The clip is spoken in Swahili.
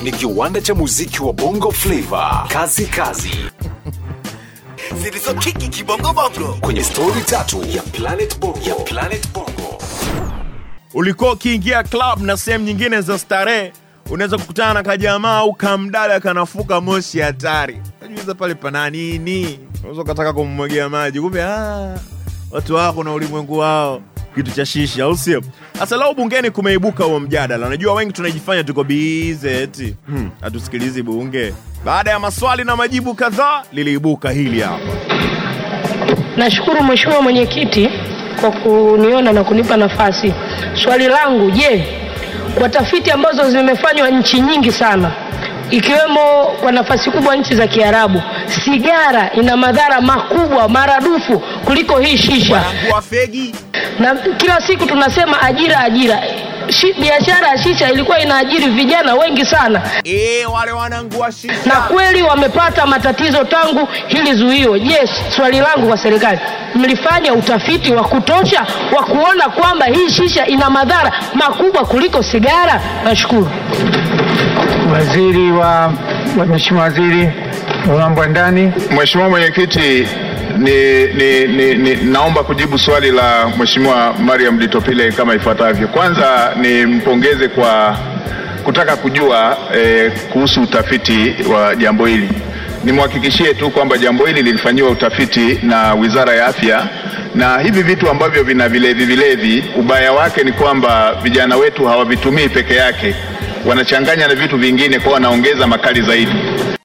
ni kiwanda cha muziki wa bongo flava kazi kazi zilizokiki kibongobongo kwenye stori tatu ya planet bongo, ya planet bongo. ulikuwa ukiingia club na sehemu nyingine za starehe unaweza kukutana na kajamaa au kamdada kanafuka moshi hatari najuiza pale pana nini unaweza ukataka kummwagia maji kumbe ah, watu wako na ulimwengu wao kitu cha shisha au sio sasa leo bungeni kumeibuka huo mjadala unajua wengi tunajifanya tuko bize eti hmm, hatusikilizi bunge baada ya maswali na majibu kadhaa liliibuka hili hapa Nashukuru Mheshimiwa Mwenyekiti kwa kuniona na kunipa nafasi. Swali langu, je, kwa tafiti ambazo zimefanywa nchi nyingi sana ikiwemo kwa nafasi kubwa nchi za Kiarabu, sigara ina madhara makubwa maradufu kuliko hii shisha, wanangua fegi na kila siku tunasema ajira, ajira. Shi, biashara ya shisha ilikuwa inaajiri vijana wengi sana e, wale wanangua na shisha kweli wamepata matatizo tangu hili zuio. Je, swali langu kwa serikali, mlifanya utafiti wa kutosha wa kuona kwamba hii shisha ina madhara makubwa kuliko sigara? Nashukuru. Waziri wa wa- Mheshimiwa Waziri wa mambo ya ndani. Mheshimiwa Mwenyekiti, ni, ni, ni, ni, naomba kujibu swali la Mheshimiwa Mariam Ditopile kama ifuatavyo. Kwanza nimpongeze kwa kutaka kujua eh, kuhusu utafiti wa jambo hili. Nimhakikishie tu kwamba jambo hili lilifanyiwa utafiti na Wizara ya Afya na hivi vitu ambavyo vina vilevi vilevi, ubaya wake ni kwamba vijana wetu hawavitumii peke yake, wanachanganya na vitu vingine, kwa wanaongeza makali zaidi.